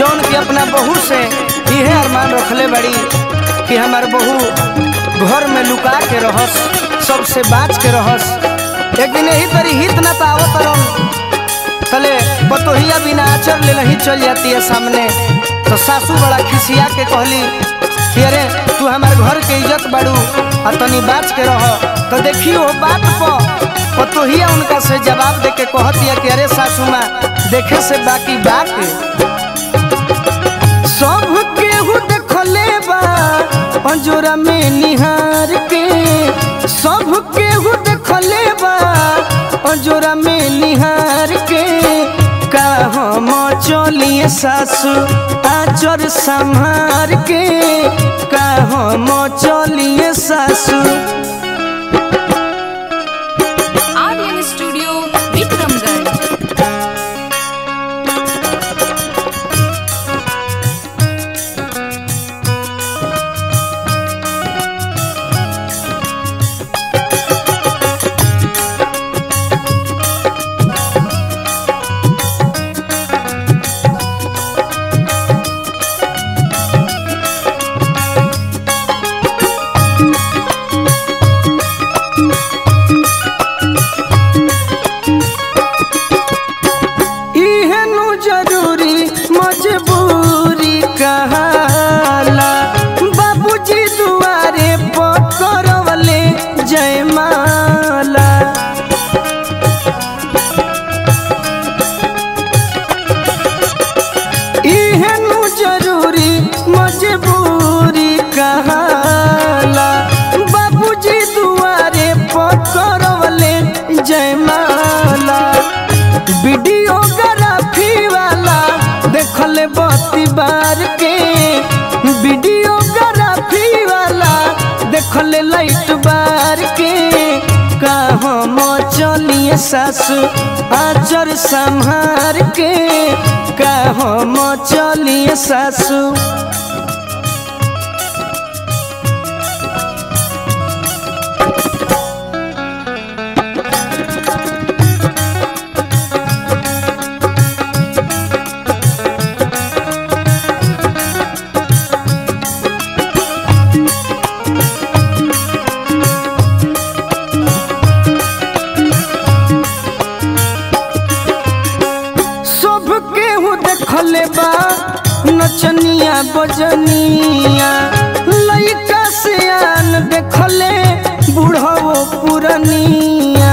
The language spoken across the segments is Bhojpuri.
जौन की अपना बहू से इहे अरमान रखले बड़ी कि हमार बहू घर में लुका के रहस सबसे बाच के रहस एक दिन यही तरी हित ना पावत रहन तले बतोहिया बिना आचर ले नहीं चल जाती है सामने तो सासू बड़ा खिसिया के कहली कि अरे तू हमारे घर के इज्जत बाड़ू आ तनी बाच के रह तो देखी वो बात पर पतोहिया उनका से जवाब दे के कहतिया कि अरे सासू माँ देखे से बाकी बात सब केहू देखले बा पंजोरा में निहार के सब केहू देखले बा पंजोरा में निहार के का हम चलिए सासू आचर संहार के का हम चलिए सासू आर्यन स्टूडियो विक्रमगढ़ इहनु जरूरी मजबूरी कहाला बाबूजी दुआरे पकड़वले जयमाला इहनु जरूरी मजबूरी कहाला बाबूजी दुआरे पकड़वले जयमाला वीडियोग्राफी वाला देखल बत्ती बार के वीडियोग्राफी वाला देखल लाइट बार के का हम चलिए सासू आचर संहार के का हम चलिए सासू सब केहू देखले बा नचनिया बजनिया लइका सियान देखले बूढ़ो पुरनिया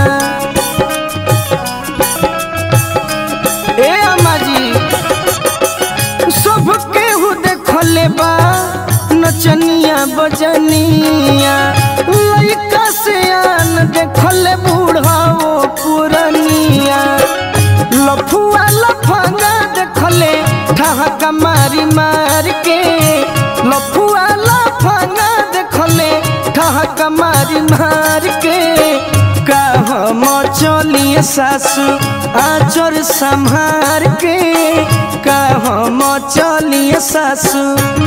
ए अम्मा जी सब केहू देखले बा नचनिया बजनिया लइका सियान देखले बूढ़ो पुरनिया लफुआ लफंगा देखले ठहका मारी मार के लफुआ लफंगा देखले ठहका मारी मार के का हम चलिए सासू आचर संहार के का हम चलिए सासू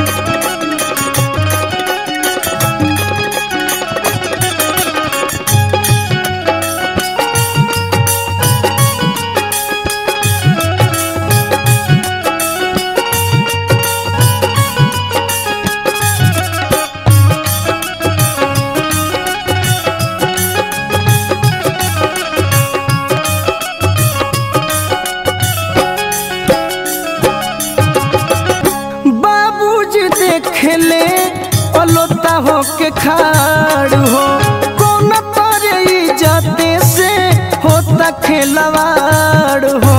बाबूजी देखले अलोता हो के खाड़ हो कौन तोरे इज्जते से होता खेलवाड़ हो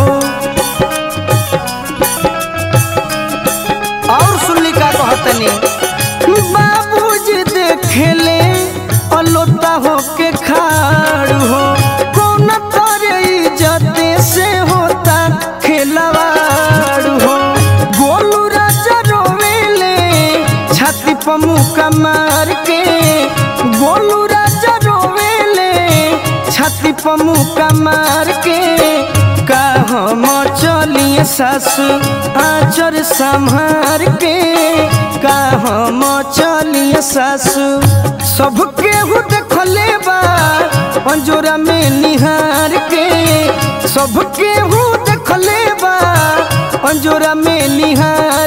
और सुनली का कहतनी बाबूजी देखले अलोता हो के खाड़ हो कौन तोरे इज्जते से होता खेलवाड़ हो गोलू राजा रोवेले छाती पर मुका मार के गोलू राजा रोवेले छाती पर मुका मार के का हम चलिए सासू आचर संहार के का हम चलिए सासू सब केहू देखले बा पंजोरा में निहार के सब केहू देखले बा पंजोरा में निहार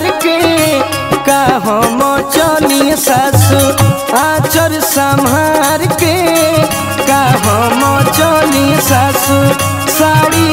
साड़ी